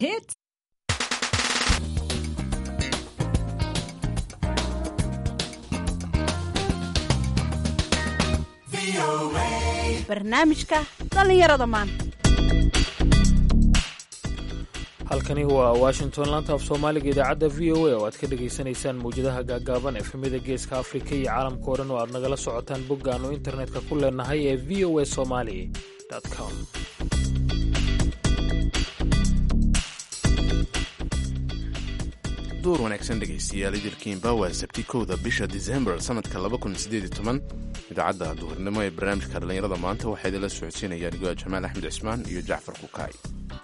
Hits. barnaamijka dhallinyarada maanta halkani waa washington laanta af soomaaliga idaacadda v o a oo aad ka dhagaysanaysaan mawjadaha gaagaaban efemyada geeska afrika iyo caalamka oo dhan oo aad nagala socotaan bogga aanu internetka ku leenahay ee v o a somali com duur wanaagsan dhegaystayaal idilkiinba waa sabti kowda bisha disembar sanadka idaacadda duhurnimo ee barnaamijka dhallinyarada maanta waxaa idinla socodsiinayaan goa jamaal axmed cismaan iyo jacfar kukaay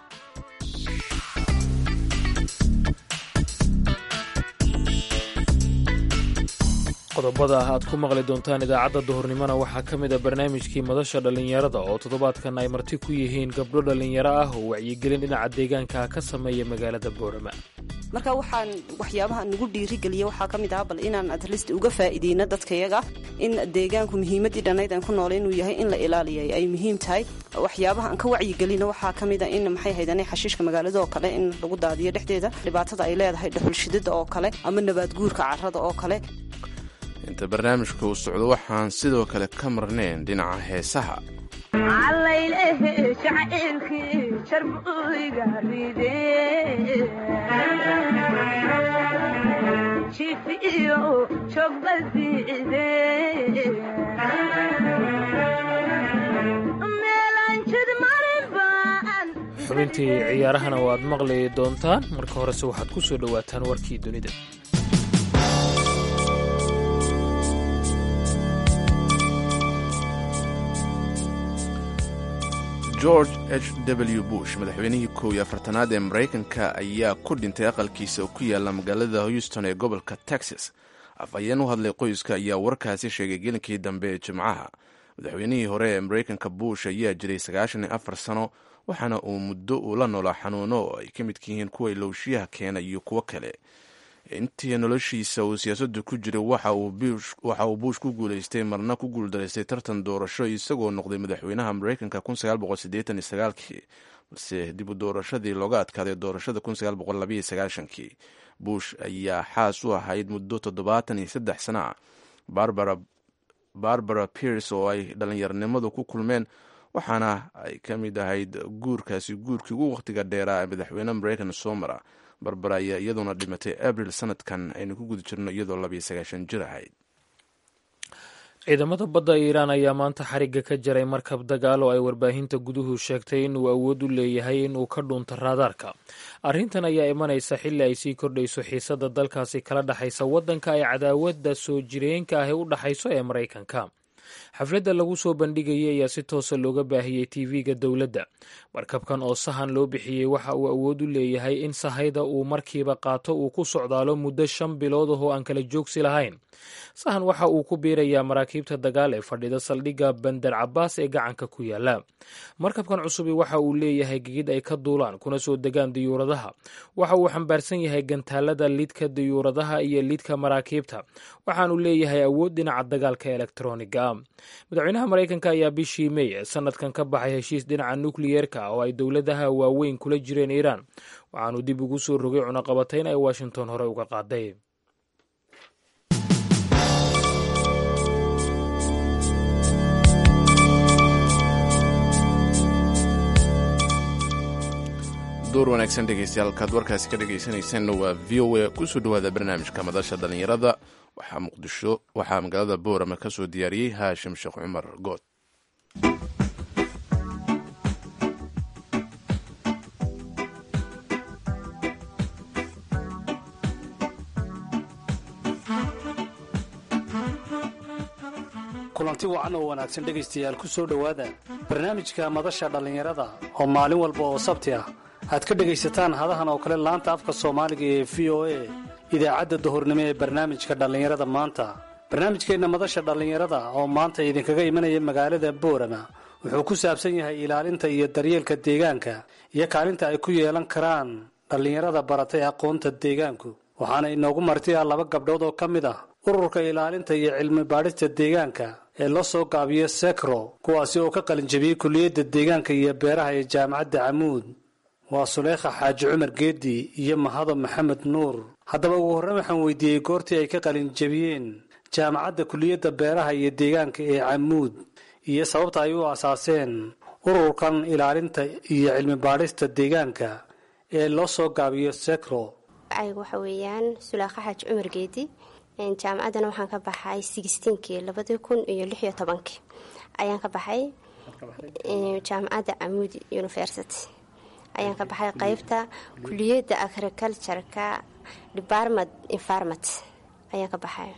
qodobada aad ku maqli doontaan idaacadda duhurnimona waxaa ka mid a barnaamijkii madasha dhallinyarada oo toddobaadkan ay marti ku yihiin gabdho dhallinyaro ah oo wacyigelin dhinaca deegaanka ka sameeya magaalada boorama marka waxaan waxyaabaha nagu dhiirigeliya waxaa ka mid ah bal inaan atlist uga faa'iideyno dadkayaga in deegaanku muhiimadii dhannayd aan ku noolay inuu yahay in la ilaaliyay ay muhiim tahay waxyaabaha aan ka wacyigelino waxaa ka mid a in maxay haydane xashiishka magaalada oo kale in lagu daadiyo dhexdeeda dhibaatada ay leedahay dhuxulshidada oo kale ama nabaadguurka carrada oo kale inta barnaamijka uu socdo waxaan sidoo kale ka marnayn dhinaca heesaha xubintii ciyaarahana waad maqli doontaan marka horese waxaad ku soo dhowaataan warkii dunida george h w bush madaxweynihii kow iyo afartanaad ee maraykanka ayaa ku dhintay aqalkiisa oo ku yaala magaalada houston ee gobolka texas afhayeen u hadlay qoyska ayaa warkaasi sheegay gelinkii dambe ee jimcaha madaxweynihii hore ee maraykanka bush ayaa jiray sagaashan iyo afar sano waxaana uu muddo uu la noolaa xanuuno oo ay ka midka yihiin kuwa ilowshiyaha keena iyo kuwo kale intii noloshiisa uu siyaasaddu ku jiray waxa uu buush ku guulaystay marna ku guuldaraystay tartan doorasho isagoo noqday madaxweynaha maraykanka kii balse dib u doorashadii looga adkaaday doorashada kii bush ayaa xaas u ahayd muddo toddobaatan iyo saddex sana ah barbara pierce oo ay dhallinyarnimadu ku kulmeen waxaana ay ka mid ahayd guurkaasi guurkii ugu wakhtiga dheeraa ee madaxweyne maraykan soo mara barbara ayaa iyaduna dhimatay abril sanadkan aynu ku guda jirno iyadoo labiyo sagaashan jir ahayd ciidamada badda iiraan ayaa maanta xarigga ka jaray markab dagaal oo ay warbaahinta guduhu sheegtay inuu awood u leeyahay inuu ka dhuunto raadaarka arrintan ayaa imanaysa xilli ay sii kordhayso xiisadda dalkaasi kala dhexaysa waddanka ay cadaawadda soo jireenka ahi u dhexayso ee maraykanka xafladda lagu soo bandhigayay ayaa si toosa looga baahiyey tv-ga dowladda markabkan oo sahan loo bixiyey waxa uu awood u leeyahay in sahayda uu markiiba qaato uu ku socdaalo muddo shan bilood ahoo aan kala joogsi lahayn sahan waxa uu ku biirayaa maraakiibta dagaal ee fadhida saldhigga bandar cabaas ee gacanka ku yaala markabkan cusubi waxa uu leeyahay gegid ay ka duulaan kuna soo degaan diyuuradaha waxa uu xambaarsan yahay gantaalada lidka diyuuradaha iyo lidka maraakiibta waxaanu leeyahay awood dhinaca dagaalka elektroniga madaxweynaha maraykanka ayaa bishii mey ee sanadkan ka baxay heshiis dhinaca nukliyeerka oo ay dowladaha waaweyn kula jireen iiraan waxaanu dib ugu soo rogay cunaqabatayn ay washington hore uga qaaday duur wanaagsan dhegaystayaal halkaad warkaasi ka dhegaysanaysaanna waa v o a kusoo dhowaada barnaamijka madasha dhallinyarada waxaa muqdisho waxaa magaalada boorama ka soo diyaariyey haashim sheekh cumar good kulanti wacan oo wanaagsan dhegaystayaal ku soo dhowaada barnaamijka madasha dhallinyarada oo maalin walba oo sabti ah aad ka dhegaysataan hadahan oo kale laanta afka soomaaliga ee v o a idaacadda duhurnimo ee barnaamijka dhallinyarada maanta barnaamijkeenna madasha dhallinyarada oo maanta idinkaga imanaya magaalada boorama wuxuu ku saabsan yahay ilaalinta iyo daryeelka deegaanka iyo kaalinta ay ku yeelan karaan dhallinyarada baratay aqoonta deegaanku waxaana inoogu martiya laba gabdhood oo ka mid ah ururka ilaalinta iyo cilmi baadhista deegaanka ee loo soo gaabiyo sekro kuwaasi oo ka qalinjabiyey kulliyadda deegaanka iyo beeraha ee jaamacadda camuud waa suleykha xaaji cumar geedi iyo mahado maxamed nuur haddaba ugu horreyn waxaan weydiiyey goortii ay ka qalin jebiyeen jaamacadda kuliyadda beeraha iyo deegaanka ee camuud iyo sababta ay u asaaseen ururkan ilaalinta iyo cilmi baadhista deegaanka ee loo soo gaabiyo secro aygu waxa weeyaan sulaakha xaaji cumar geedi jaamacaddana waxaan ka baxay sixteenkii labadii kun iyo lix iyo tobankii ayaan ka baxay jaamacadda camuud university ayaan ka baxay qeybta kuliyadda agricultureka department environment ayaan ka baxay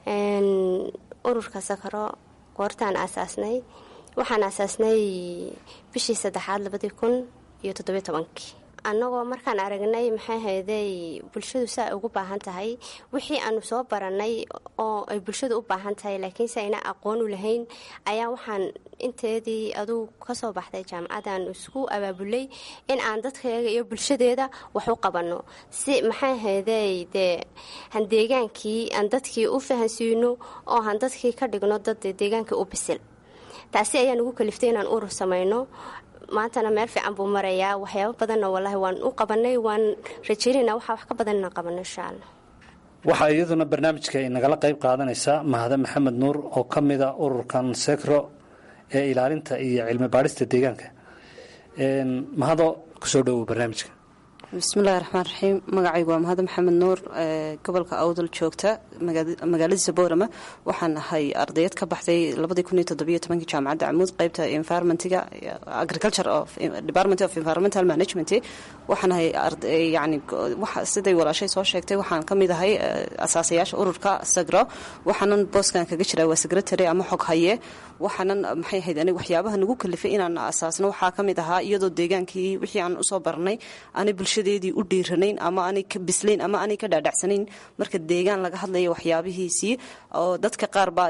ururka sakaro goortaan aasaasnay waxaan aasaasnay bishii saddexaad labadii kun iyo toddobiyo tobankii annagoo markaan aragnay maxay hayday bulshadu si ay ugu baahan tahay wixii aanu soo baranay oo ay bulshadu u baahan tahay laakiinse ayna aqoon u lahayn ayaa waxaan inteedii aduu kasoo baxday jaamacadaan isku abaabulay in aan dadkayaga iyo bulshadeeda wax u qabanno si maxay hayday dee han deegaankii aan dadkii u fahansiino oo han dadkii ka dhigno dad deegaankii u bisil taasi ayaa nagu kaliftay inaan urur samayno maantana meel fiican buu marayaa waxyaabo badanna wallaahi waan u qabanay waan rajeynayna waxaa wax ka badan inaan qabano insha allah waxaa iyaduna barnaamijka nagala qayb qaadanaysa mahade maxamed nuur oo ka mida ururkan secro ee ilaalinta iyo cilmi baadhista deegaanka mahado kusoo dhowow barnaamijka bismillahi raxmaan raxiim magacaygu waa mahad maxamed nuur gobolka awdal joogta magaaladiisa boorama waxaan ahay ardayad ka baxday jaamacadda camuud qeybta environmentiga agriculture of department of environmental management waxaan ahay yani siday walaashay soo sheegtay waxaan ka mid ahay asaasayaasha ururka sagro waxaanan booskan kaga jiraa waa secretary ama xog haye waxaanan maxay ahayd aniga waxyaabaha nagu kalifay inaan asaasno waxaa ka mid ahaa iyadoo deegaankii wixii aan usoo baranay aanay bulshadeedii u dhiiranayn ama aanay ka bislayn ama aanay ka dhaadhacsanayn marka deegaan laga hadlaya waxyaabihiisii oo dadka qaar baa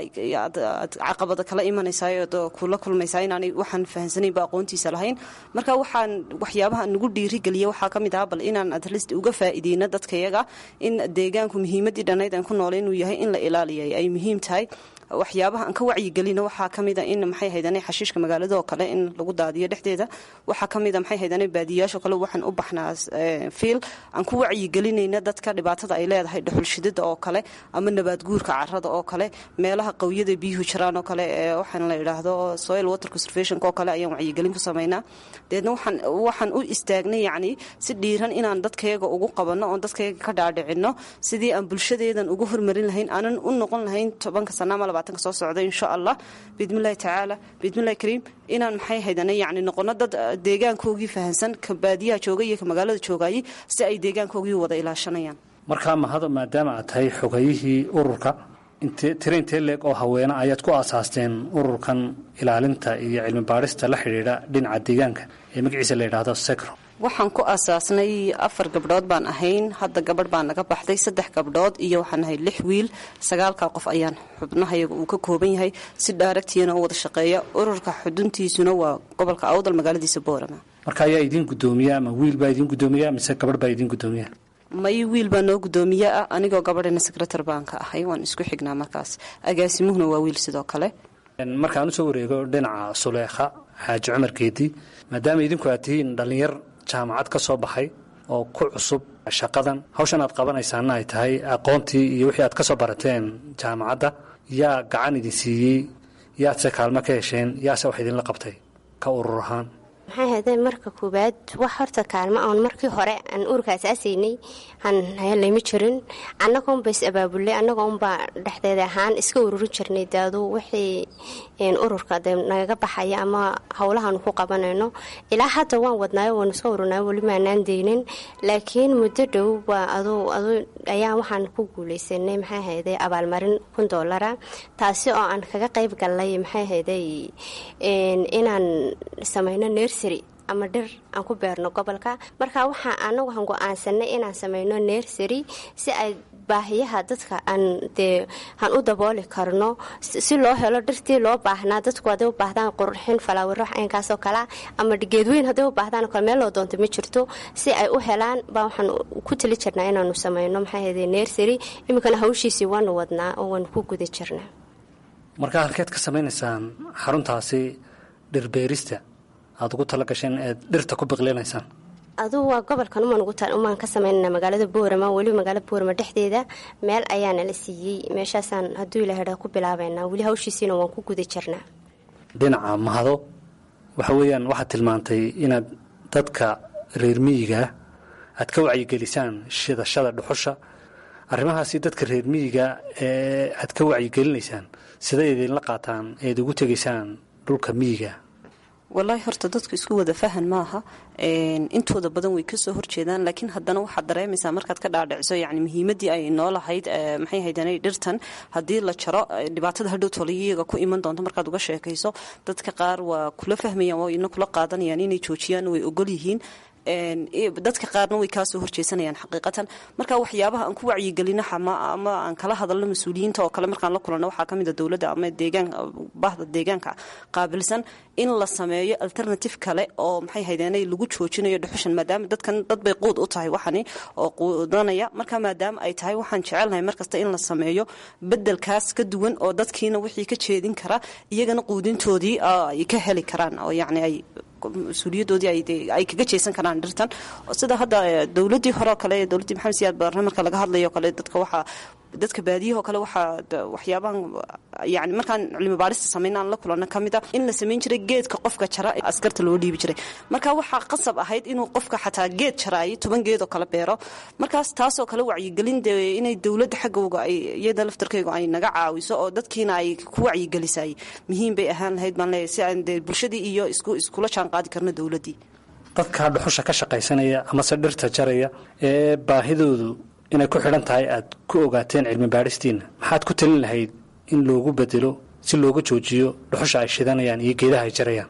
caqabada kala imanaysaa kula kulmaysaa inaanay waxaan fahansanayn ba aqoontiisa lahayn marka waxaan waxyaabaha nagu dhiirigeliya waxaa ka mid ahaa bal inaan atlist uga faa'iideyno dadkayaga in deegaanku muhiimadii dhannayd aan ku noolay inuu yahay in la ilaaliyay ay muhiim tahay waxyaabaha aan ka wacyigelino waxaa ka mida in maxay haydane xashiishka magaalada oo kale in lagu daadiyo dhexdeeda waxaa ka mida maxay haydane baadiyayaasho kale waxaan u baxnaa fiil aan ku wacyigelinayna dadka dhibaatada ay leedahay dhuxulshidida oo kale ama nabaad guurka carada oo kale meelaha qawiyada biyuhu jiraan oo kale ee waxaan la idhaahdo soil water conservationka oo kale ayaan wacyigelin ku samaynaa deedna waxaan waxaan u istaagnay yacni si dhiiran inaan dadkayaga ugu qabanno oon dadkayaga ka dhaadhicino sidii aan bulshadeedan ugu hormarin lahayn aanan u noqon lahayn tobanka sana ama labaatanka soo socda insha allah biidmillahi tacaala biidmillahi kariim inaan maxay haydana yacni noqono dad deegaankoogii fahansan ka baadiyaha jooga iyo ka magaalada joogayay si ay deegaankoogii wada ilaashanayaan markaa mahado maadaama aad tahay xogayihii ururka tira intee leeg oo haweene ayaad ku aasaasteen ururkan ilaalinta iyo cilmi baadhista la xidhiidha dhinaca deegaanka ee magaciisa la yidhaahdo secro waxaan ku aasaasnay afar gabdhood baan ahayn hadda gabadh baa naga baxday saddex gabdhood iyo waxaan ahay lix wiil sagaalkaa qof ayaan xubnahayaga uu ka kooban yahay si dhaaragtiyana u wada shaqeeya ururka xuduntiisuna waa gobolka awdal magaaladiisa boorama marka ayaa idiin gudoomiya ama wiil baa idiin gudoomiya mise gabadh baa idiin gudoomiya may wiil baa noo gudoomiye ah anigoo gabadhana secretar baan ka ahay waan isku xignaa markaas agaasimuhuna waa wiil sidoo kale markaan usoo wareego dhinaca suleekha xaaji cumar geedi maadaama idinku aad tihiin dhallinyar jaamacad ka soo baxay oo ku cusub shaqadan hawshan aad qabanaysaana ay tahay aqoontii iyo wixii aad ka soo barateen jaamacadda yaa gacan idin siiyey yaadse kaalmo ka hesheen yaase wax idinla qabtay ka urur ahaan maxay haydee marka koowaad wax horta kaalmo oon markii hore aan ururka asaasaynay aan helayma jirin annagoonba is abaabulay annagoonbaa dhexdeeda ahaan iska ururin jirnay daadu wixii ururka de nagaga baxaya ama howlahaanu ku qabanayno ilaa hadda waan wadnaayo waanu iska ururnayo weli maanaan deynin laakiin muddo dhow waa adu adu ayaa waxaan ku guuleysanay maxay hayday abaalmarin kun doolara taasi oo aan kaga qayb galnay maxay hayday inaan samayno nersary ama dhir aan ku beerno gobolka marka waxaa anagu aan go-aansanay inaan sameyno nersary si ay baahiyaha dadka aan dee aan u dabooli karno si loo helo dhirtii loo baahnaa dadku hadday u baahdaan qurxin falaawiro aynkaasoo kalea ama geedweyn hadday u baahdaan kale meel loo doonto ma jirto si ay u helaan baa waxaan ku tali jirnaa inaanu sameyno maxaa hede nersary iminkana hawshiisii waanu wadnaa oo waanu ku guda jirnaa markaa halkeed ka samaynaysaan xaruntaasi dhirbeerista aada ugu tala gasheen eed dhirta ku biqlinaysaan adugu waa gobolkan umaan ka sameynana magaalada boorama weliba magaalada boorama dhexdeeda meel ayaana la siiyey meeshaasaan hadduu ilaha ku bilaabeynaa weli hawshiisiina waan ku guda jirnaa dhinaca mahado waxa weeyaan waxaad tilmaantay inaad dadka reer miyigaa aad ka wacyigelisaan shidashada dhuxusha arrimahaasi dadka reer miyiga ee aad ka wacyigelinaysaan siday idinla qaataan eed ugu tegaysaan dhulka miyiga walaahi horta dadku isku wada fahan maaha intooda badan way kasoo horjeedaan laakiin haddana waxaad dareemaysaa markaad ka dhaadhiciso yani muhiimadii ay noolahayd maxay haydana dhirtan haddii la jaro dhibaatada hadhow toliyaga ku iman doonto markaad uga sheekayso dadka qaar waa kula fahmayaan waa ina kula qaadanayaan inay joojiyaan way ogol yihiin dadka qaarna way kaasoo horjeesanayaan xaqiiqatan marka waxyaabaha aan ku wacyigelino ama aan kala hadalno mas-uuliyiinta oo kale markaan la kulanno waxaa ka mida dowladda ama deegaan bahda deegaanka qaabilsan in la sameeyo alternative kale oo maxay haydeenay lagu joojinayo dhuxushan maadaama dadkan dad bay quud u tahay waxani oo quudanaya marka maadaama ay tahay waxaan jecelnahay markasta in la sameeyo bedelkaas ka duwan oo dadkiina wixii ka jeedin kara iyagana quudintoodii ay ka heli karaan oo yacni ay mas-uuliyadoodii ay kaga jeesan karaan dhirtan sida hadda dowladii hore oo kale dowladdii maxamed siyaad barre marka laga hadlayo kale dadka waxaa dadka baadiyahoo kale waxaa waxyaabahan yani markaan cilmi baarista sameyn aan la kulanno ka mid a in la samayn jiray geedka qofka jara askarta loo dhiibi jiray marka waxaa qasab ahayd inuu qofka xataa geed jaraayo toban geed oo kale beero markaas taasoo kale wacyigelin de inay dowladda xaggooga ay iyada laftarkeyga ay naga caawiso oo dadkiina ay ku wacyigelisay muhiim bay ahaan lahayd baan leeyahay si aan de bulshadii iyo isku iskula jaan qaadi karno dowladdii dadka dhuxusha ka shaqaysanaya amase dhirta jaraya ee baahidoodu inay ku xidhan tahay aad ku ogaateen cilmi baadhistiinna maxaad ku talin lahayd in loogu bedelo si looga joojiyo dhuxusha ay shidanayaan iyo geedaha ay jarayaan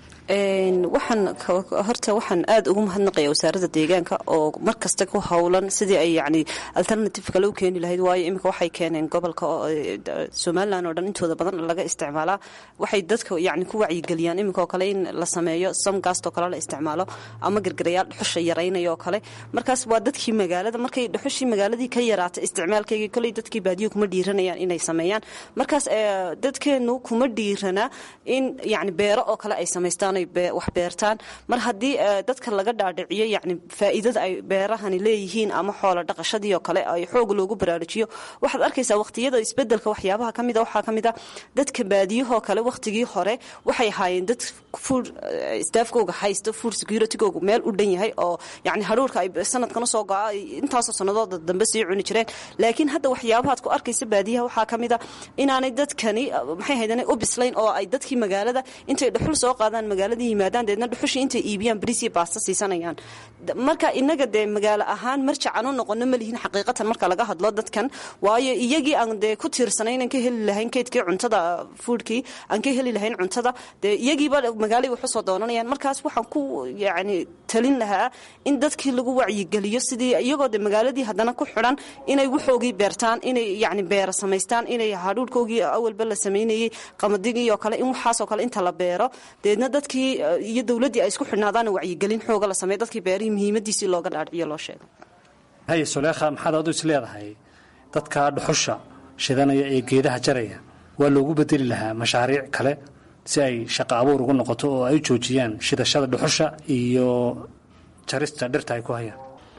waxaan horta waxaan aada ugu mahadnaqaya wasaaradda deegaanka oo mar kasta ku howlan sidii ay yani alternative kale u keeni lahayd waayo iminka waxay keeneen gobolka somalilan oo dhan intooda badan laga isticmaalaa waxay dadka yani ku wacyigeliyaan iminka oo kale in la sameeyo samgaastoo kale la isticmaalo ama gargarayaal dhuxusha yaraynaya oo kale markaas waa dadkii magaalada markay dhuxushii magaaladii ka yaraata isticmaalkeygii koley dadkii baadiyo kuma dhiiranayaan inay sameeyaan markaas dadkeenu kuma dhiirana in yani beero oo kale ay samaystaan wax beertaan mar haddii dadka laga dhaadhiciyo yani faa'iidada ay beerahani leeyihiin ama xoola dhaqashadii oo kale ay xoog loogu baraarujiyo waxaad arkaysaa waqtiyada isbedelka waxyaabaha kamida waxaa ka mid a dadka baadiyahoo kale waqtigii hore waxay ahaayeen dad food staafkooga haysto food securitygooga meel u dhan yahay oo yani haruurka ay sanadkana soo go-a intaasoo sanadooda dambe sii cuni jireen laakiin hadda waxyaabahaad ku arkaysa baadiyaha waxaa ka mid a inaanay dadkani maxay haydana u bislayn oo ay dadkii magaalada intay dhuxul soo qaadaan magaalada yimaadaan deedna dhuxushii intay iibiyaan bariisiyo baasta siisanayaan marka inaga dee magaalo ahaan marjacan u noqono malihin xaqiiqatan marka laga hadlo dadkan waayo iyagii aan dee ku tiirsanay inaan ka heli lahayn keydkii cuntada foodkii aan ka heli lahayn cuntada dee iyagiiba magaalay wax usoo doonanayaan markaas waxaan ku yacni talin lahaa in dadkii lagu wacyigeliyo sidii iyagoo de magaaladii haddana ku xidhan inay waxoogii beertaan inay yacni beera samaystaan inay hadhuurhkoogii awalba la samaynayey qamaddigii oo kale in waxaasoo kale inta la beero deedna dadkii iyo dowladdii ay isku xidhnaadaan wacyigelin xooga la sameeyo dadkii beerihii muhiimadiisii looga dhaadhiciyo loo sheego haye suleekha maxaad adu is leedahay dadka dhuxusha shidanaya ee geedaha jaraya waa loogu bedeli lahaa mashaariic kale si ay shaqo abuur ugu noqoto oo ay u joojiyaan shidashada dhuxusha iyo jarista dhirta ay ku hayaan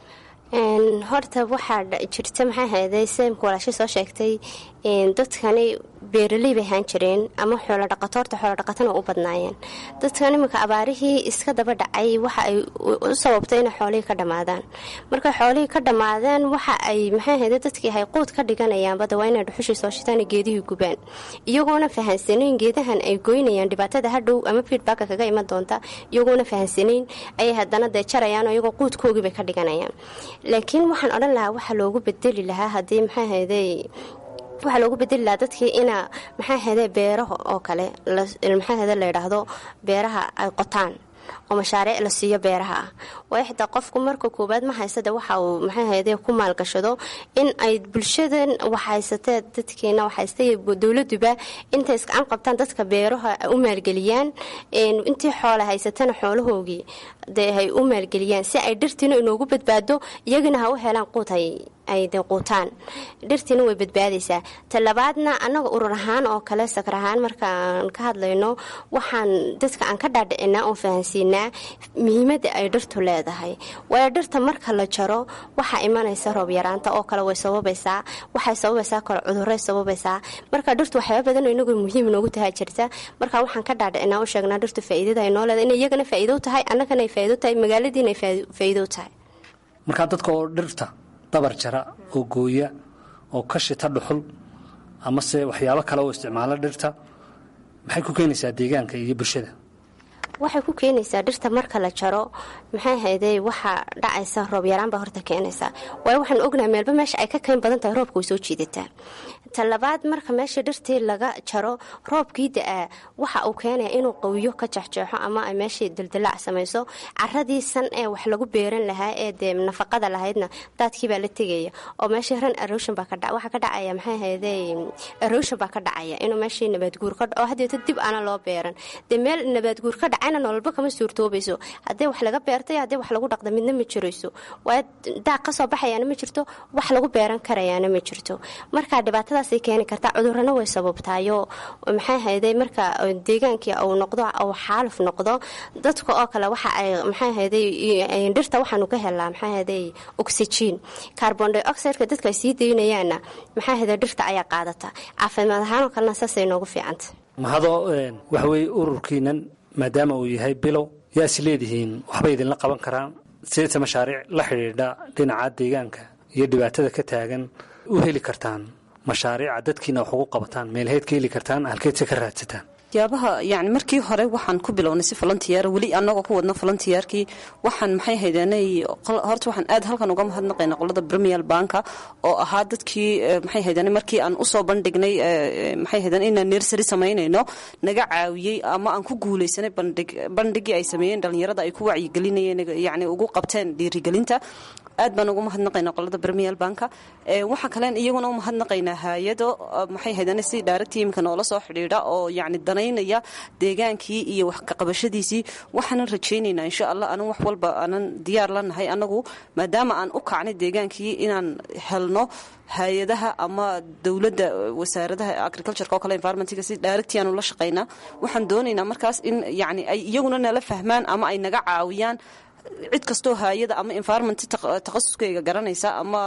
horta waxaa jirta maxaa hayday seemka walaasha soo sheegtay dadkani beeraley bay ahaan jireen ama xoolodhaqato horta xoolodhaqatana u badnaayeen dadkan iminka abaarihii iska daba dhacay waxa ay u sababtay inay xoolihii ka dhammaadaan markay xoolihii ka dhammaadaan waxa ay maxaa hayday dadkii hay quud ka dhiganayaanbada waa inay dhuxushii soo shitaan geedihii gubaan iyagoona fahansanayn geedahan ay goynayaan dhibaatada hadhow ama feedbacka kaga iman doonta iyagoona fahansanayn ayay haddana dee jarayaan oo iyagoo quudkoogii bay ka dhiganayaan laakiin waxaan odhan lahaa waxaa loogu bedeli lahaa haddii maxaa hayday waxaa loogu bedeli lahaa dadkii ina maxaa hede beeraha oo kale maxaa hede la yidhaahdo beeraha ay qotaan oo mashaariic la siiyo beeraha ah waayo xitaa qofku marka koowaad ma haysade waxa uu maxaa hede ku maalgashado in ay bulshadan waxhaysatee dadkeena waxhaystay dowladuba intay isgacan qabtaan dadka beeraha u maalgeliyaan intii xoola haysatana xoolahoogii dee hay u maalgeliyaan si ay dhirtiina inoogu badbaado iyagana ha u helaan quud ay de quutaan dhirtiina way badbaadaysaa talabaadna annaga urur ahaan oo kale sakar ahaan markaan ka hadlayno waxaan dadka aan ka dhaadhicinaa oon fahansiinaa muhiimadda ay dhirtu leedahay waayo dhirta marka la jaro waxaa imanaysa roob yaraanta oo kale way sababaysaa waxay sababaysaa kale cuduray sababaysaa marka dhirtu waxyaaba badan inagu muhiim noogu tahay jirta marka waxaan ka dhaadhicinaa u sheegnaa dhirtu faa'iidada ay noo leedahay inay iyagana faa'iido tahay annagana ay faa'iido tahay magaaladiina ay faa'iido tahay markaa dadka oo dhirta dabar jara oo gooya oo ka shita dhuxul amase waxyaabo kale oo isticmaala dhirta maxay ku keenaysaa deegaanka iyo bulshada waxay ku keenaysaa dhirta marka la jaro maxay haydey waxaa dhacaysa roob yaraan baa horta keenaysaa waayo waxaan ognahay meelba meesha ay ka kayn badan tahay roobka way soo jiidataa talabaad marka meesha dhirtii laga jaro roobkii da-aa waxa uu keenaya inuu qawiyo ka jexjeexo ama ay meeshii dildilaac samayso caradii san ee wax lagu beeran lahaa ee dee nafaqada lahaydna daadkii baa la tegaya oo meeshii ran erosion baa kadha waxaa ka dhacaya maxay haydey erosion baa ka dhacaya inuu meeshii nabaadguur ka dhaco hadeeta dib aana loo beeran dee meel nabaadguur ka dhacayna nololba kama suurtoobayso haddii wax laga beertay haddii wax lagu dhaqda midna ma jirayso waayo daaq ka soo baxayaana ma jirto wax lagu beeran karayaana ma jirto marka dhibaatada keeni kartaa cudurana way sababtaayo maxay hayday marka deegaankii uu noqdo uu xaaluf noqdo dadka oo kale waxa ay maxay hayday dhirta waxaanu ka helaa maxay hayday oxygen carbon dioxide-ka dadka ay sii daynayaanna maxay hayday dhirta ayaa qaadata caafimaad ahaan oo kalena saasay noogu fiicanta mahadoo waxaweye ururkiinan maadaama uu yahay bilow yaa is leedihiin waxbay idinla qaban karaan sideeta mashaariic la xidhiidha dhinaca deegaanka iyo dhibaatada ka taagan u heli kartaan mashaariica dadkiina wax ugu qabataan meelheed ka heli kartaan halkeedse ka raadsataan waxyaabaha yani markii hore waxaan ku bilownay si volunteer weli anagoo ku wadno volunteerkii waxaan maxay haydeenay horta waxaan aad halkan uga mahadnaqayna qolada premier banka oo ahaa dadkii maxay haydeen markii aan usoo bandhignay maxay haydeen inaan nersary samaynayno naga caawiyey ama aan ku guulaysanay bandhig bandhigii ay sameeyeen dhalinyarada ay ku wacyigelinayeen yani ugu qabteen dhiirigelinta aad baan ugu mahadnaqaynaa qolada premier banka waxaa kalen iyaguna u mahadnaqaynaa hay-ado maxay haydeen si direct imika noola soo xidhiidha oo yani danaynaya deegaankii iyo wax kaqabashadiisii waxaanan rajaynaynaa insha allah anan wax walba aanan diyaar la nahay anagu maadaama aan u kacnay deegaankii inaan helno hay-adaha ama dowladda wasaaradaha agricultureka oo kale environmentga si directi aanu la shaqaynaa waxaan doonaynaa markaas in yani ay iyaguna nala fahmaan ama ay naga caawiyaan cid kastoo haayada ama environment takhasuskeyga garanaysa ama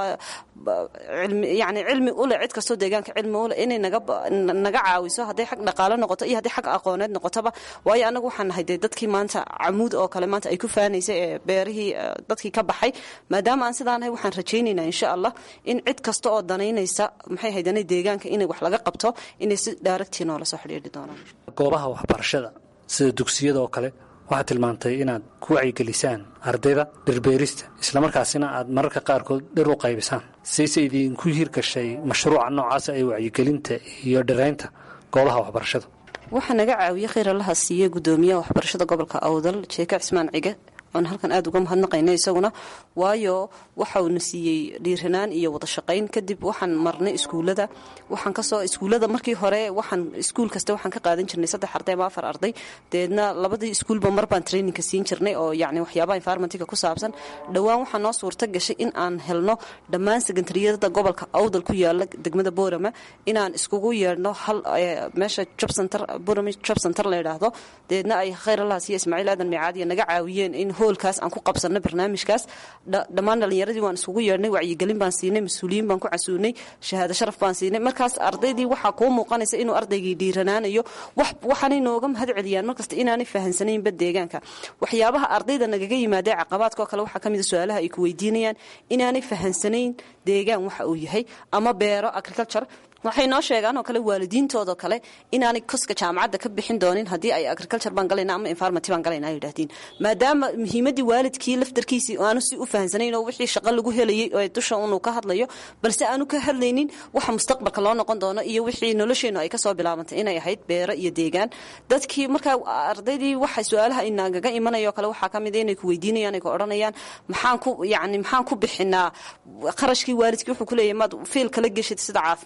yani cilmi ule cid kastoo deegaanka cilmi ule inay naga caawiso hadday xag dhaqaalo noqoto iyo haddii xag aqooneed noqotoba waayo anagu waxaan nahay dee dadkii maanta camuud oo kale maanta ay ku faanaysay ee beerihii dadkii ka baxay maadaama aan sidaa nahay waxaan rajaynaynaa insha allah in cid kasta oo danaynaysa maxay haydana deegaanka inay wax laga qabto inay si daaragtii noola soo xidhiidhi doonaan goobaha waxbarashada sida dugsiyada oo kale waxaad tilmaantay inaad ku wacyigelisaan ardayda dhirbeerista islamarkaasina aad mararka qaarkood dhir u qaybisaan sayse idinku hirgashay mashruuca noocaasa ee wacyigelinta iyo dhiraynta goobaha waxbarashada waxaa naga caawiye khayr allaha siiye gudoomiyaha waxbarashada gobolka awdal jeeka cismaan cige oon halkan aada uga mahadnaqayna isaguna waayo waxauna siiyey dhiiranaan iyo wada shaqayn kadib waxaan marnay iskuulada waxaan kasoo iskuulada markii hore waxaan iskuul kasta waxaan ka qaadan jirnay saddex arday ama afar arday deedna labadii iskuulba mar baan traininka siin jirnay oo yani waxyaabaha environmentka ku saabsan dhowaan waxaa noo suurta gashay in aan helno dhammaan sekondariyada gobolka awdal ku yaala degmada boorama inaan iskugu yeedhno hal meesha job center borama job center la yidhaahdo deedna ay khayr allaha siiye ismaaciil aadan miicaadiya naga caawiyeen in hoolkaas aan ku qabsanay barnaamijkaas dhammaan dhalinyaradii waan isugu yeedhnay wacyigelin baan siinay mas-uuliyiin baan ku casuunay shahaado sharaf baan siinay markaas ardaydii waxaa kuu muuqanaysa inuu ardaygii dhiiranaanayo waxaanay nooga mahad celiyaan markasta inaanay fahansanaynba deegaanka waxyaabaha ardayda nagaga yimaadee caqabaadka oo kale waxaa ka mid a su-aalaha ay ku weydiinayaan inaanay fahansanayn deegaan waxa uu yahay ama beero agriculture waxay noo sheegaan oo kale waalidiintoodo kale inaanay koska jaamacadda ka bixin doonin haddii ay agriculture baan galayna ama environment baan galayna ay yidhaahdeen maadaama muhiimaddii waalidkii laftarkiisii aanu si u fahansanayn oo wixii shaqo lagu helayay oo dusha unuu ka hadlayo balse aanu ka hadlaynin waxa mustaqbalka loo noqon doono iyo wixii nolosheennu ay kasoo bilaabantay inay ahayd beero iyo deegaan dadkii markaa ardaydii waxa su-aalaha inagaga imanaya oo kale waxaa ka mid inay ku weydiinayaan ay ku odhanayaan maxaan ku yani maxaan ku bixinaa qarashkii waalidkii wuxuu ku leeyahay maad fiil kala geshid sida caafimaad oo kale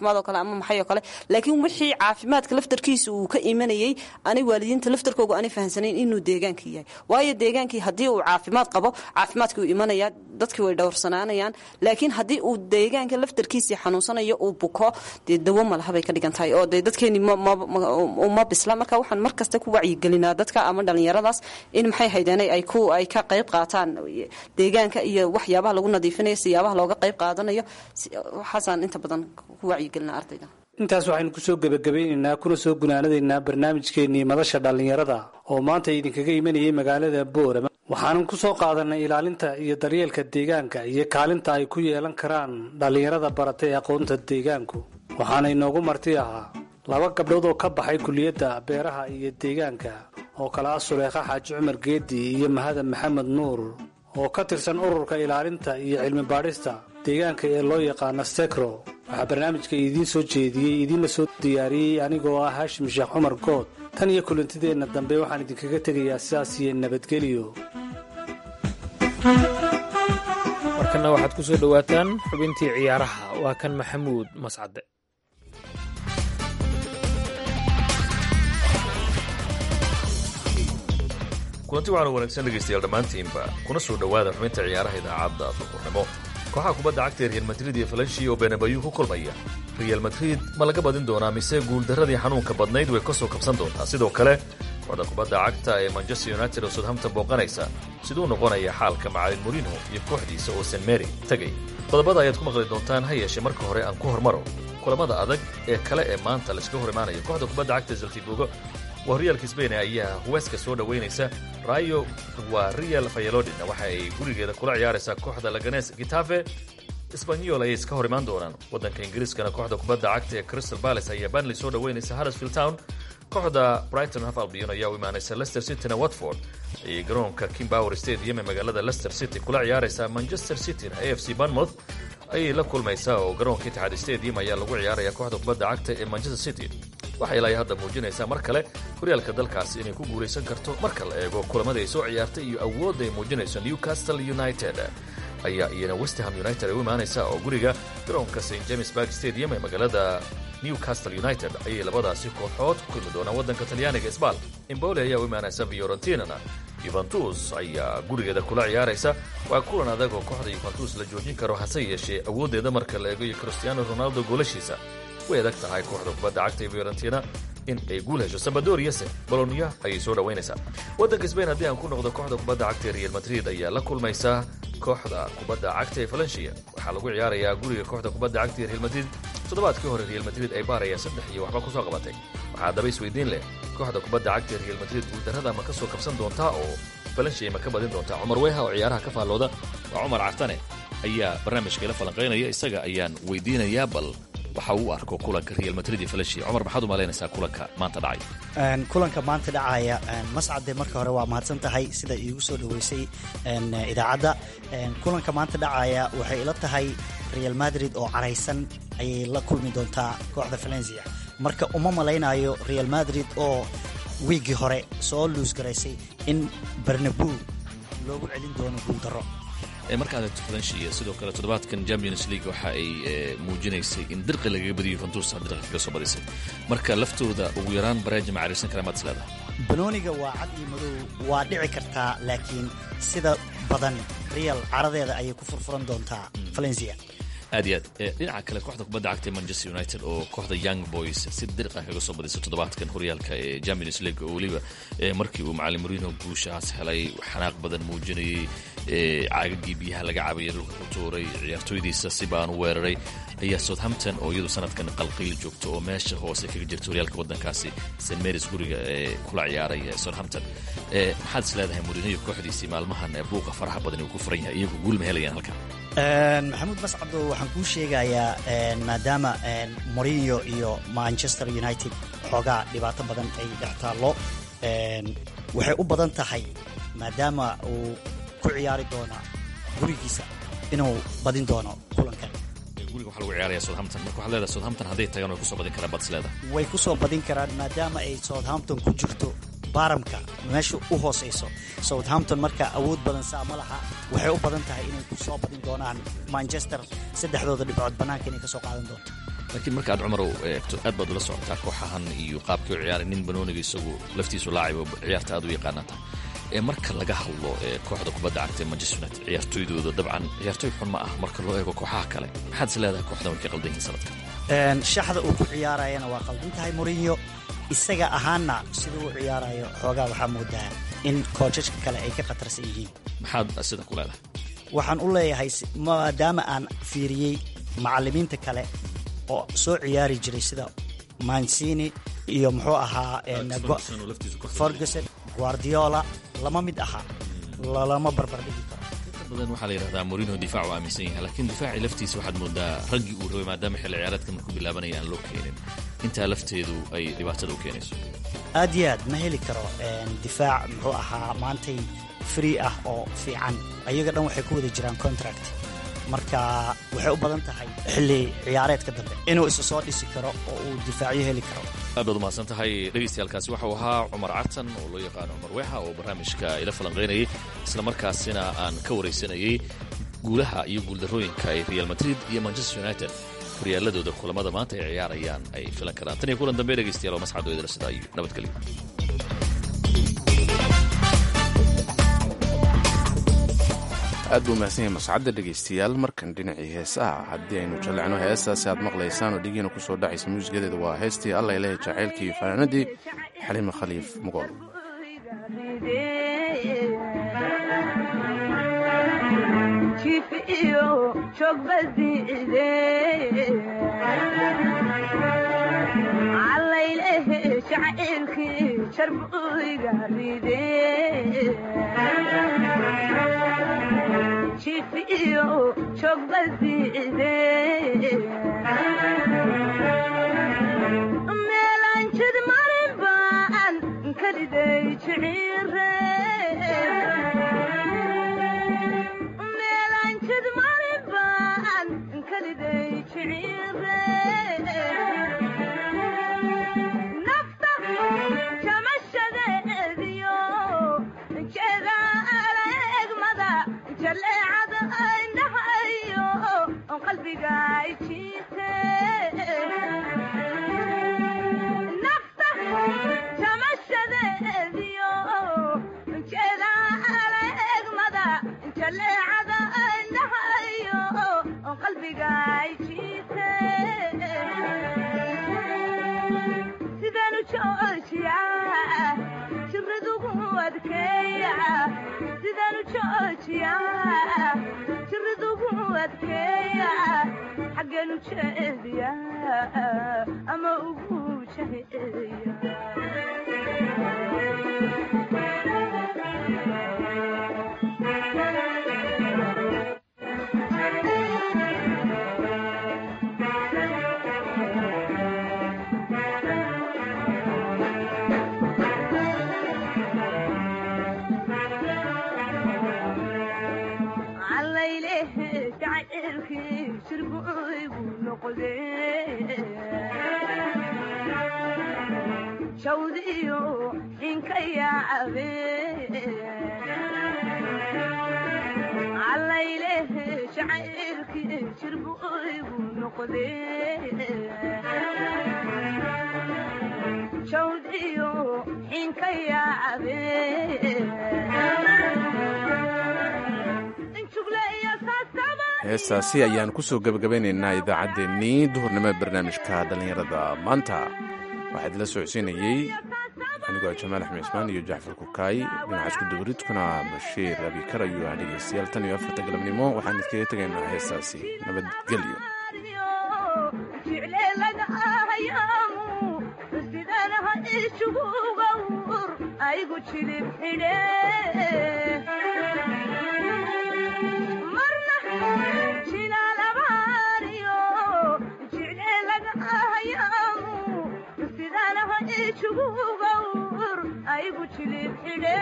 ama maxay oo kale laakiin wixii caafimaadka laftarkiisa uu ka imanayey anay waalidiinta laftarkooga aanay fahansanayn inuu deegaankii yahay waayo deegaankii haddii uu caafimaad qabo caafimaadkii uu imanaya dadkii way dhowrsanaanayaan laakiin haddii uu deegaanka laftarkiisii xanuunsanayo uu buko dee dawo malahabay ka dhigan tahay oo dee dadkeeni ma bisla marka waxaan mar kasta ku wacyigelinaa dadka ama dhallinyaradaas in maxay haydeen ay ku ay ka qayb qaataan deegaanka iyo waxyaabaha lagu nadiifinayo siyaabaha looga qayb qaadanayo waxaasaan inta badan ku wacyigelinaa ardayda intaas waxaynu kusoo gebagabaynaynaa kuna soo gunaanadaynaa barnaamijkeennii madasha dhallinyarada oo maanta idinkaga imanayay magaalada boorama waxaanan ku soo qaadanay ilaalinta iyo daryeelka deegaanka iyo kaalinta ay ku yeelan karaan dhallinyarada baratay aqoonta deegaanku waxaana inoogu marti ahaa laba gabdhood oo ka baxay kuliyadda beeraha iyo deegaanka oo kale ah suleekha xaaji cumar geedi iyo mahadan maxamed nuur oo ka tirsan ururka ilaalinta iyo cilmi baadhista deegaanka ee loo yaqaano sekro waxaa barnaamijka idiin soo jeediyey idiinla soo diyaariyey anigoo ah haashim sheekh cumar good tan iyo kulantideenna dambe waxaan idinkaga tegayaa sidaas iyo nabadgelyo markana waxaad ku soo dhowaataan xubintii ciyaaraha waa kan maxamuud mascade kulanti waxaanu wanaagsan dhegaystayaal dhammaantiinba kuna soo dhowaada xubinta ciyaaraha idaacadda duqurnimo kooxaha kubadda cagta ee real madrid iyo falanshi oo benabayu ku kulmaya real madrid ma laga badin doonaa mise guuldarradii xanuunka badnayd way ka soo kabsan doontaa sidoo kale kooxda kubadda cagta ee manchester united oo southampton booqanaysa siduu noqonaya xaalka macalin morino iyo kooxdiisa oo st mary tegay qodobada ayaad ku maqli doontaan ha yeeshee marka hore aan ku hormaro kulamada adag ee kale ee maanta layskaga hor imaanayo kooxda kubadda cagta zaltibogo waa horyaalka sbain ayaa huweska soo dhowaynaysa rayo waa real fayalodina waxa ay gurigeeda kula ciyaaraysaa kooxda laganes gitafe sbanyol ayay iska hor imaan doonaan waddanka ingiriiskana kooxda kubadda cagta ee crystal palace ayaa banley soo dhowaynaysa harrisfield town kooxda brighton haf albion ayaa u imaanaysa leicester cityna watford ayay garoonka kimbower stadium ee magaalada leicester city kula ciyaaraysaa manchester cityna a f c banmouth ayay la kulmaysaa oo garoonka itixaad stadium ayaa lagu ciyaaraya kooxda kubadda cagta ee manchester city waxay ilaa hadda muujinaysaa mar kale horyaalka dalkaasi inay ku guulaysan karto marka la eego kulamada ay soo ciyaartay iyo awoodda ay muujinayso newcastle united ayaa iyana westham united ay u imaanaysaa oo guriga garoonka st james bark stadium ee magaalada newcastle united ayay labadaasi kooxood ku kulmi doonaan waddanka talyaaniga sbal imbole ayaa u imaanaysa fiorentinana yuventus ayaa gurigeeda kula ciyaaraysa waa kulan adag oo kooxda yuventus la joojin karo hase yeeshee awooddeeda marka la eego iyo cristiano ronaldo goolashiisa way adag tahay kooxda kubadda cagta ee fiorentina in ay guul hesho sabadoriase bolonia ayay soo dhowaynaysaa waddanka sbain haddii aan ku noqdo kooxda kubadda cagta ee real madrid ayaa la kulmaysaa kooxda kubadda cagta ee valencia waxaa lagu ciyaarayaa guriga kooxda kubadda cagta ee real madrid toddobaadkii hore real madrid ay baaraya saddex iyo waxba kusoo qabatay waxaa haddaba isweydiin leh kooxda kubadda cagta ee real madrid guuldarrada ma ka soo kabsan doontaa oo valencia ma ka badin doontaa cumar weha oo ciyaaraha ka faallooda waa cumar cartane ayaa barnaamijka ila falanqaynaya isaga ayaan weydiinayaa bal waxa uu arko kulanka real madrid iyo valencia cumar maxaad u malaynaysaa kulanka maanta dhacay kulanka maanta dhacaya mascade marka hore waa mahadsan tahay sida iigu soo dhoweysay idaacadda kulanka maanta dhacaya waxay ila tahay real madrid oo caraysan ayay la kulmi doontaa kooxda valencia marka uma malaynayo real madrid oo wiiggii hore soo luusgaraysay in barnabu loogu celin doono guuldaro markaad eegto valencia sidoo kale toddobaadkan champions league waxa ay muujinaysay in dirqi lagaga badiyo yuventus dirqi kaga soo badisay marka laftooda ugu yaraan baraaji ma cariirsan kara maad isleedahay banooniga waa cad iyo madow waa dhici kartaa laakiin sida badan real caradeeda ayay ku furfuran doontaa valencia aad iyo aad dhinaca kale kooxda kubadda cagta ee manchester united oo kooxda young boys si dirqa kaga soo badisay toddobaadkan horyaalka ee champions league oo weliba markii uu macalin marino guushahaas helay xanaaq badan muujinayay caagagii biyaha laga cabaya dhulka ku tuuray ciyaartooydiisa si baanu weeraray ayaa southampton oo iyadu sanadkan qalqiil joogto oo meesha hoose kaga jirta horyaalka waddankaasi st marys guriga ee kula ciyaaray southampton maxaad is leedahay murino iyo kooxdiisii maalmahan buuqa faraha badan uu ku furan yahay iyagu guul ma helayaan halkan maxamuud mascado waxaan kuu sheegayaa maadaama morinyo iyo manchester united xoogaa dhibaato badan ay dhex taallo waxay u badan tahay maadaama uu ku ciyaari doona gurigiisa inuu badin doono kulankan guriga waxaa lagu ciyaaraya southampton marka waxaad leedahay southampton hadday tagaan way kusoo badin karaan baad is leedahay way ku soo badin karaan maadaama ay southampton ku jirto baaramka meesha u hoosayso southampton marka awood badan saa ma laha waxay u badan tahay inay ku soo badin doonaan manchester saddexdooda dhibcood bannaanka inay ka soo qaadan doonto laakiin marka aad cumarow eegto aad baad ula socotaa kooxahan iyo qaabkii u ciyaaray nin banooniga isagu laftiisu laacibo ciyaarta aad u yaqaanata ee marka laga hadlo ee kooxda kubadda cagta manchester united ciyaartooydooda dabcan ciyaartooy xun ma ah marka loo eego kooxaha kale maxaad is leedahay kooxdan way ka qaldan yihiin sanadka shaxda uu ku ciyaarayana waa qaldan tahay murinyo isaga ahaanna siduu u ciyaarayo xoogaa waxaa moodaa in koojajka kale ay ka khatarsan yihiin maxaad sida ku leedahay waxaan u leeyahay maadaama aan fiiriyey macallimiinta kale oo soo ciyaari jiray sida mancini iyo muxuu ahaa ferguson guardiola lama mid ahaa lalama barbardhigi karo badan waxaa la yidhahdaa morino difaac u aaminsan yahay laakiin difaacii laftiisa waxaad moodaa raggii uu rabay maadaama xilli ciyaareedka markuu bilaabanaya aan loo keenin intaa lafteedu ay dhibaatada u keenayso aad iyo aad ma heli karo difaac muxuu ahaa maantay free ah oo fiican ayaga dhan waxay ku wada jiraan contract marka waxay u badan tahay xilli ciyaareedka dambe inuu isu soo dhisi karo oo uu difaacyo heli karo aad baad umahadsan tahay dhegaystayaalkaasi waxau ahaa cumar cartan oo loo yaqaano cumar weexa oo barnaamijka ila falanqaynayay isla markaasina aan ka waraysanayay guulaha iyo guuldarrooyinka ay real madrid iyo manchester united horyaaladooda kulamada maanta ay ciyaarayaan ay filan karaan tan iyo kulan dambe dhegaystayaal oo mascad oo idila sidaa iyo nabadgelyo aad buu mahadsan yahay mascadda dhegaystayaal markan dhinacii heesaha haddii aynu jallecno heestaasi aad maqlaysaan oo dhigiina ku soo dhacaysa muusigadeeda waa heestii alla ilahay jacaylkii iyo fanaanadii xaliime khaliif mugool meelanjid marin baan kaliday meelanjid marin baan kaliday jiciire nafta jamashadeediyo jeeda alegmada jaleecada indhahayo qalbiga jiite nafta jamashadeediyo jeeda alegmada jaleecada indhahayo qalbiga jiite sidanu joojiya jiradugu adkeeya sidanu joojiya jiradugu adkeeya xaggeenu jeediya ama ugu jaheeya jawdiyo inka yaacabe allayleh jacaylkii jirbu igu noqde jawdiyo inka yaacabe heestaasi ayaan ku soo gebagabeynaynaa idaacaddeenii duhurnimada barnaamijka dhallinyarada maanta waxaa idila socodsiinayey anigoo jamaal axmed cismaan iyo jacfar kukaay dhinaca isku dubaridkuna bashiir abikar ayuu ah dhegaystayaal tan iyo afarta galabnimo waxaan idkaga tegaynaa heestaasi nabadgelyo aygu jilib xidhe marna jinaalabariyo jicleelagahayaamu sidanaha ijugugawr aygu jilib xidhe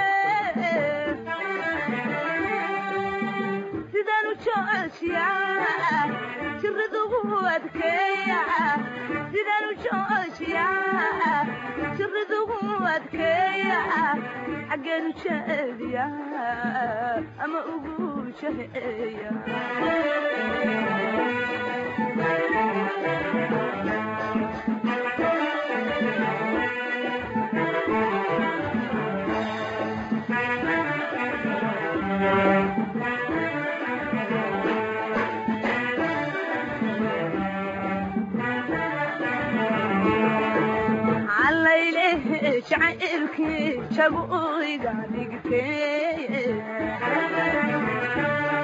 sidanu joojiya jiradugu adkeeya sidanu joojiya jiradugu adkeeya xaggeenu jeediya ama ugu jaheeya jacaylkii jago iga dhigtee